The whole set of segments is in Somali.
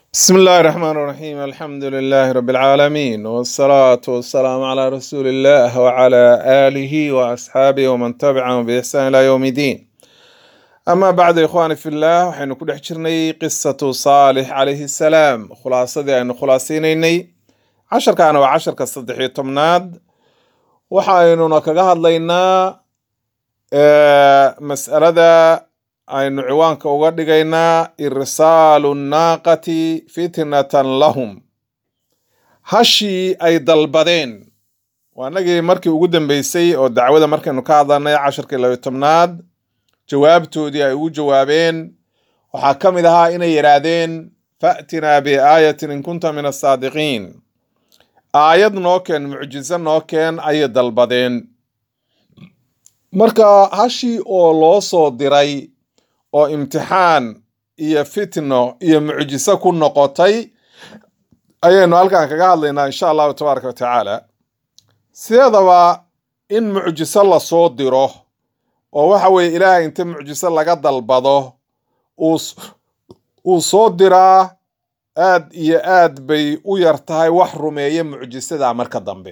بسم الله الرحمن الرحيم الحمد لله رب العالمين والصلاة والسلام على رسول الله وعلى آله وأصحابه ومن تبعهم بإحسان إلى يوم الدين أما بعد إخواني في الله وحين كل حجرني قصة صالح عليه السلام خلاصة دي أنه خلاصينيني عشر كان وعشر كالصدحي تمناد وحاينو نكاقهد لينا آه، مسألة aynu ciwaanka uga dhigaynaa irsaalu nnaaqati fitnatan lahum hashii ay dalbadeen waa nagii markii ugu dambeysay oo dacwada markaynu ka hadlanay casharkii labiyo tobnaad jawaabtoodii ay ugu jawaabeen waxaa ka mid ahaa inay yidhaahdeen fa'tinaa biaayatin in kunta min asaadiqiin aayad noo keen mucjiso noo keen ayay dalbadeen marka hashii oo loo soo diray oo imtixaan iyo fitno iyo mucjiso ku noqotay ayaynu halkan kaga hadlaynaa insha allahu tabaaraka wa tacaala sideedaba in mucjiso lasoo diro oo waxa weeye ilaahay inta mucjiso laga dalbado uu s- uu soo diraa aad iyo aad bay u yar tahay wax rumeeya mucjisada marka dambe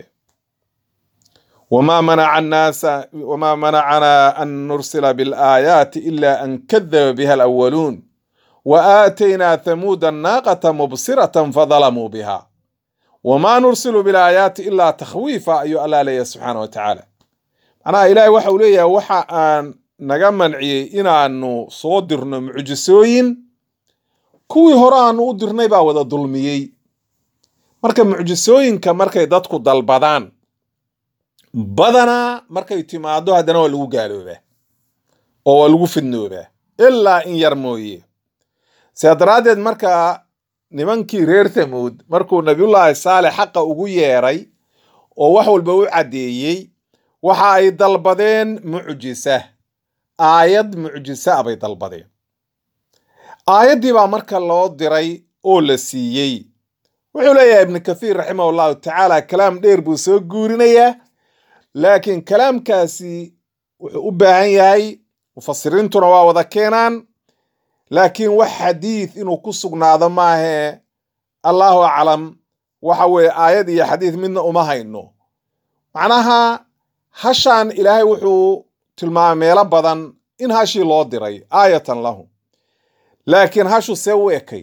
وما منع الناس وما منعنا أن نرسل بالآيات إلا أن كذب بها الأولون وآتينا ثمود الناقة مبصرة فظلموا بها وما نرسل بالآيات إلا تخويفا أي الله لي سبحانه وتعالى أنا إلهي وحا وليا وحا أن naga manciyey inaanu soo dirno mucjisooyin kuwii hore aanu u dirnay baa wada dulmiyey marka mucjisooyinka markay dadku dalbadaan badanaa markay timaado haddana waa lagu gaaloobaa oo waa lagu fidnoobaa ilaa in yar mooye sidaa daraaddeed marka nimankii reer thamuud markuu nabiyullaahi saalex xaqa ugu yeeray oo wax walba u caddeeyey waxa ay dalbadeen mucjisa aayad mucjisa ah bay dalbadeen aayaddii baa marka loo diray oo la siiyey wuxuu leeyahay ibnu kathiir raximah allahu tacaala kalaam dheer buu soo guurinayaa laakiin kalaamkaasi wuxuu u baahan yahay mufasiriintuna waa wada keenaan laakiin wax xadiid inuu ku sugnaado maahee allahu aclam waxa weeye aayad iyo xadiid midna uma hayno macnaha hashaan ilaahay wuxuu tilmaamay meelo badan in hashii loo diray aayatan lahu laakiin hashu see u ekay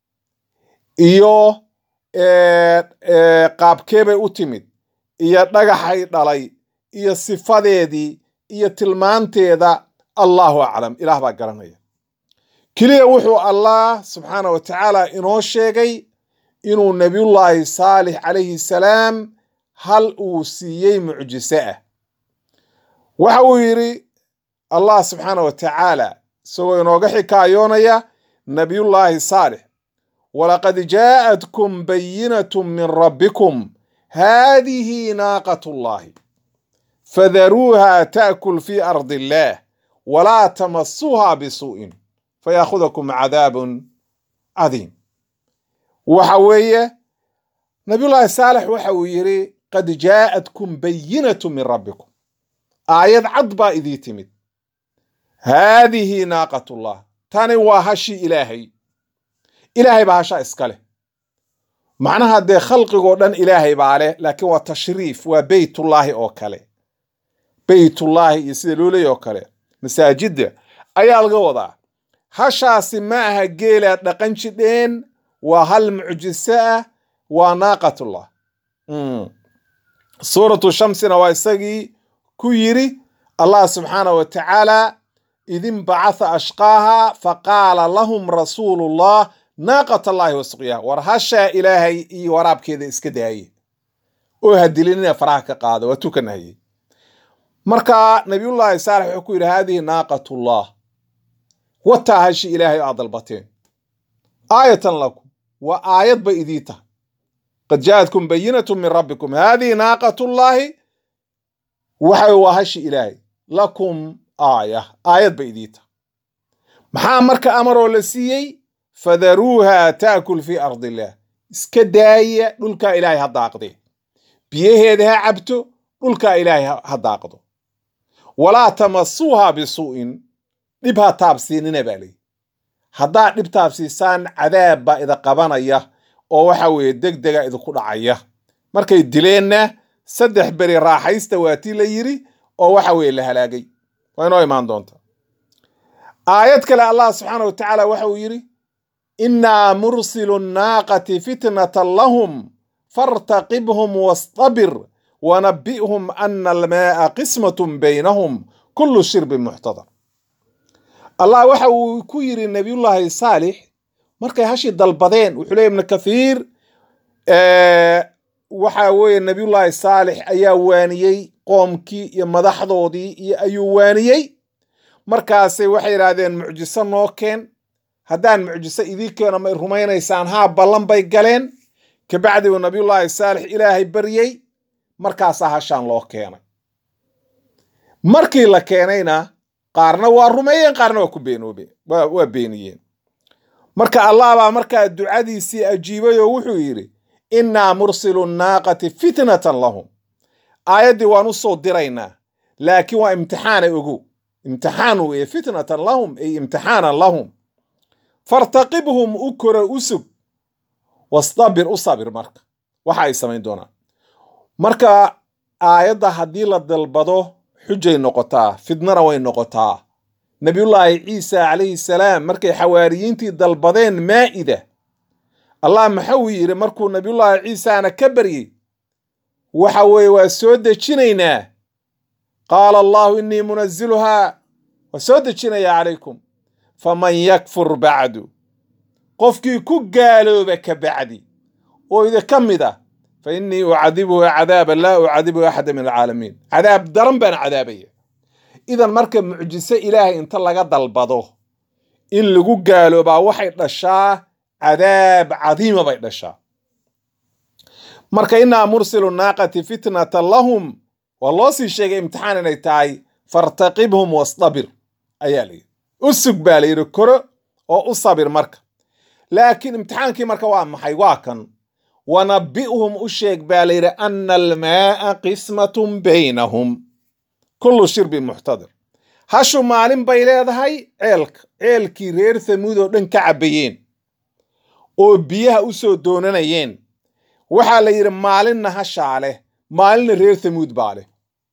iyo ee, ee, qaabkee bay u timid iyo dhagaxay dhalay iyo sifadeedii iyo tilmaanteeda allahu aclam ilaah baa garanaya keliya wuxuu allah subxaana wa tacaala inoo sheegay inuu nebiyullaahi saalix calayhi salaam hal uu siiyey mucjiso ah waxa uu yidhi allah subxaana wa tacaala isagoo inooga xikaayoonaya nebiyullaahi saalix walaqad jaa'atkum bayinatu min rabbikum haadihi naaqatu llahi fadaruuha taakul fi ardi illaah walaa tamasuuha bisuu'in fayaakudakum cadaabun cadiim waxa weeye nabiyullaahi saalex waxa uu yidhi qad jaa'atkum bayinatu min rabbikum aayad cad baa idii timid haadihi naaqatullah tani waa hashii ilaahay ilaahay baa hashaa iska leh macnaha dee khalqigoo dhan ilaahay baa leh laakiin waa tashriif waa beytullaahi oo kale beytullaahi iyo sida loo leeyahy oo kale masaajidda ayaa laga wadaa hashaasi ma aha geelaad dhaqan jidheen waa hal mucjiso ah waa naaqatullah Mm. suuratu shamsina waa isagii ku yidhi allah subxaana wa tacaala idin bacatha ashqaaha faqaala lahum rasuulullah naaqat allahi wasuqyaha war hashaa ilaahay iyo waraabkeeda iska daaye oo hadilinina faraha ka qaada waa tukanahayey marka nabiyullaahi saalex wuxuu ku yidhi haadihi naaqatullah wataa hashi ilaahay aad dalbateen aayatan lakum waa aayad bay idii tahay qad jaa'atkum bayinatu min rabbikum haadihi naaqatullaahi waxay waa hashi ilaahay lakum aaya aayad bay idii tahay maxaa marka amaroo la siiyey fadaruuha taakul fi ardi illaah iska daaya dhulkaa ilaahay ha daaqdee biyaheeda ha cabto dhulkaa ilaahay ha- ha daaqdo walaa tamasuuha bisuu'in dhib ha taabsiinina baa leeyi haddaad dhibtaab siisaan cadaab baa ida qabanaya oo waxa weeye deg dega idinku dhacaya markay dileenna saddex beri raaxaysta waa tii la yidhi oo waxa weeye la halaagay waa inoo imaan doonta aayad kale allah subxaana wa tacaala waxa uu yidhi innaa mursilu nnaaqati fitnatan lahum fartaqibhum wastabir wanabbi'hum ana almaa'a qismatun baynahum kullu shirbin muxtadar allah waxa uu ku yidhi nabiyullaahi saalix markay hashii dalbadeen wuxuu leey ibnu kathiir waxa weeye nabiyullaahi saalix ayaa waaniyey qoomkii iyo madaxdoodii iyo ayuu waaniyey markaasay waxay yidhaahdeen mucjiso noo keen haddaan mucjiso idii keeno may rumaynaysaan haa ballan bay galeen kabacdi uu nabiyullaahi saalix ilaahay baryey markaasaa hashaan loo keenay markii la keenayna qaarna waa rumeeyeen qaarna waa ku beenoobe waa beeniyeen marka allah baa markaa ducadiisii ajiibay oo wuxuu yidhi innaa mursilu nnaaqati fitnatan lahum aayaddii waan u soo diraynaa laakiin waa imtixaana ogow imtixaan weeye fitnatan lahum ay imtixaanan lahum fartaqibhum u koro u sug wastabir u sabir marka waxa ay samayn doonaan marka aayadda haddii la dalbado xujay noqotaa fidnana way noqotaa nabiyullaahi ciisa calayhi salaam markay xawaariyiintii dalbadeen maa'ida allah maxau yidhi markuu nabiyullaahi ciisaana ka baryey waxa weeye waa soo dejinaynaa qaala allahu innii munaziluhaa waa soo dejinayaa calaykum faman yakfur bacdu qofkii ku gaalooba ka bacdi oo idinka mid ah fa innii ucadibuhu cadaaban laa ucadibuhu axada min alcaalamiin cadaab daran baan cadaabaya idan marka mucjiso ilaahay inta laga dalbado in lagu gaaloobaa waxay dhashaa cadaab cadiima bay dhashaa marka innaa mursilu naaqati fitnatan lahum waa loo sii sheegay imtixaan inay tahay fartaqibhum wastabir ayaa layidhi u sug baa layidhi koro oo u sabir marka laakiin imtixaankii marka waa maxay waa kan wanabbi'hum u sheeg baa layidhi ana almaa'a qismatun baynahum kullu shirbin muxtadir hashu maalin bay leedahay ceelka ceelkii reer hamuud oo dhan ka cabbayeen oo biyaha u soo doonanayeen waxaa la yidhi maalinna hashaa leh maalinna reer hamuud baa leh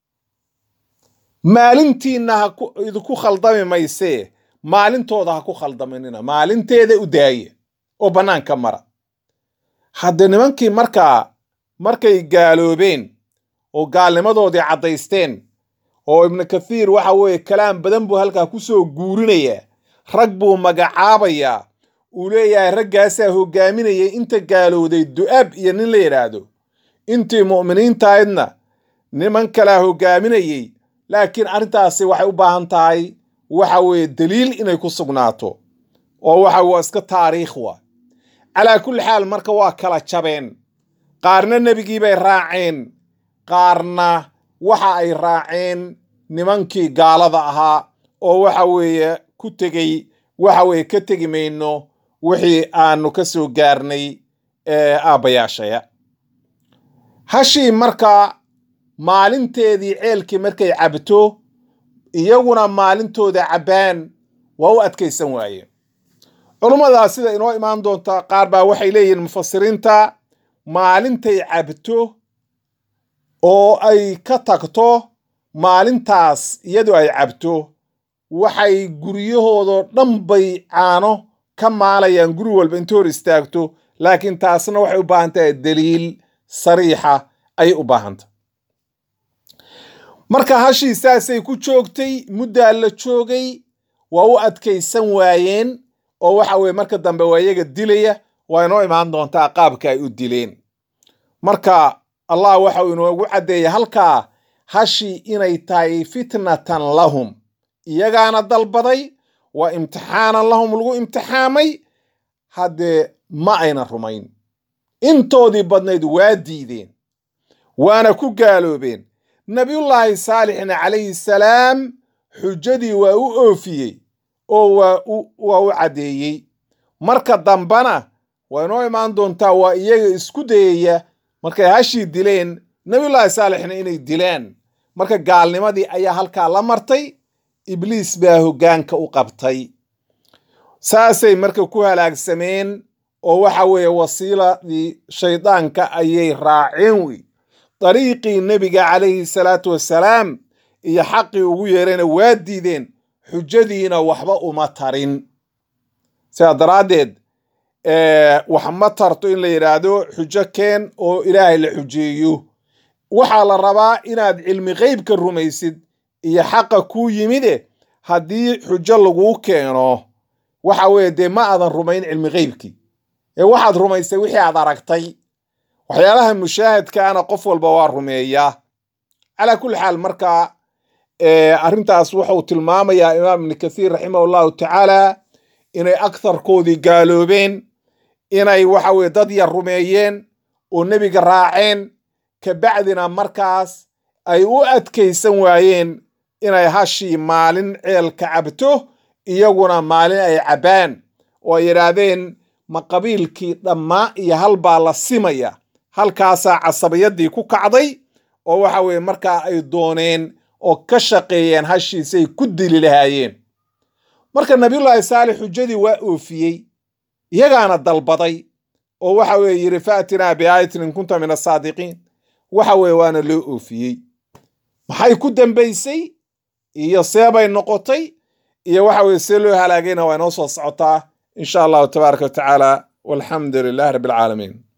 maalintiinna ha idinku khaldami maysee maalintooda ha ku khaldaminina maalinteeda u daaye oo bannaanka mara hadde nimankii markaa markay gaaloobeen oo gaalnimadoodii caddaysteen oo ibnu kathiir waxa weeye kalaam badan buu halkaa ku soo guurinayaa rag buu magacaabayaa uu leeyahay raggaasaa hoggaaminayay inta gaalowday du'aab iyo nin la yidhaahdo intii mu'miniintahaydna niman kalaa hoggaaminayey laakiin arrintaasi waxay u baahan tahay waxa weeye daliil inay ku sugnaato oo waxa waa iska taariikh wa calaa kulli xaal marka waa kala jabeen qaarna nebigii bay raaceen qaarna waxa ay raaceen nimankii gaalada ahaa oo waxa weeye ku tegey waxa weeye ka tegi mayno wixii aanu ka soo gaarnay aabbayaashaya hashii marka maalinteedii ceelkii markay cabto iyaguna maalintooda cabbaan waa u adkaysan waayeen culummadaas sida inoo imaan doonta qaar baa waxay leeyihiin mufasiriinta maalintay cabto oo ay ka tagto maalintaas iyadu ay cabto waxay guryahoodoo dhan bay caano ka maalayaan guri walba inta hor istaagto laakiin taasna waxay u baahan tahay daliil sariixa ayay u baahantah marka hashii saasay ku joogtay muddaa la joogay waa u adkaysan waayeen oo waxa weye marka dambe waa iyaga dilaya waa inoo imaan doontaa qaabka ay u dileen marka allah waxa uu inoogu caddeeyay halkaa hashii inay tahay fitnatan lahum iyagaana dalbaday waa imtixaanan lahum lagu imtixaamay haddee ma ayna rumayn intoodii badnayd waa diideen waana ku gaaloobeen nabiyullaahi saalixna calayhi salaam xujadii waa u oofiyey oo waa u caddeeyey marka dambana waa inoo imaan doontaa waa iyaga isku dayaya markay hashii dileen nabiyullaahi saalixna inay dilaan marka gaalnimadii ayaa halkaa la martay ibliis baa hoggaanka u qabtay saasay marka ku halaagsameen oo waxa weeye wasiiladii shaydaanka ayay raaceen wey dariiqii nebiga calayhi salaatu wassalaam iyo xaqii ugu yeerayna waa diideen xujadiina waxba uma tarin sidaa daraaddeed wax ma tarto in la yidhaahdo xujo keen oo ilaahay la xujeeyo waxaa la rabaa inaad cilmi qeybka rumaysid iyo xaqa kuu yimide haddii xujo laguu keeno waxa weeye dee ma aadan rumayn cilmi qeybkii ee waxaad rumaysay wixii aad aragtay waxyaalaha mushaahadkaana qof walba waa rumeeyaa calaa kulli xaal marka arrintaas wuxuu tilmaamayaa imaam ibni kathiir raximah allahu tacaala inay aktharkoodii gaaloobeen inay waxa weye dad yar rumeeyeen oo nebiga raaceen kabacdina markaas ay u adkaysan waayeen inay hashii maalin ceelka cabto iyaguna maalin ay cabbaan oo ay yidhaahdeen ma qabiilkii dhammaa iyo hal baa la simaya halkaasaa casabiyadii ku kacday oo waxa weye markaa ay dooneen oo ka shaqeeyeen hashiisay ku dili lahaayeen marka nabiyullaahi saalix xujadii waa oofiyey iyagaana dalbaday oo waxa weye yidhi faatinaa biaayatin in kunta min asaadiqiin waxa weye waana loo oofiyey maxay ku dambaysay iyo seebay noqotay iyo waxa weye see loo halaagayna waa inoo soo socotaa in sha allahu tabaaraka wa tacaala walxamdu lilahi rabbi alcaalamiin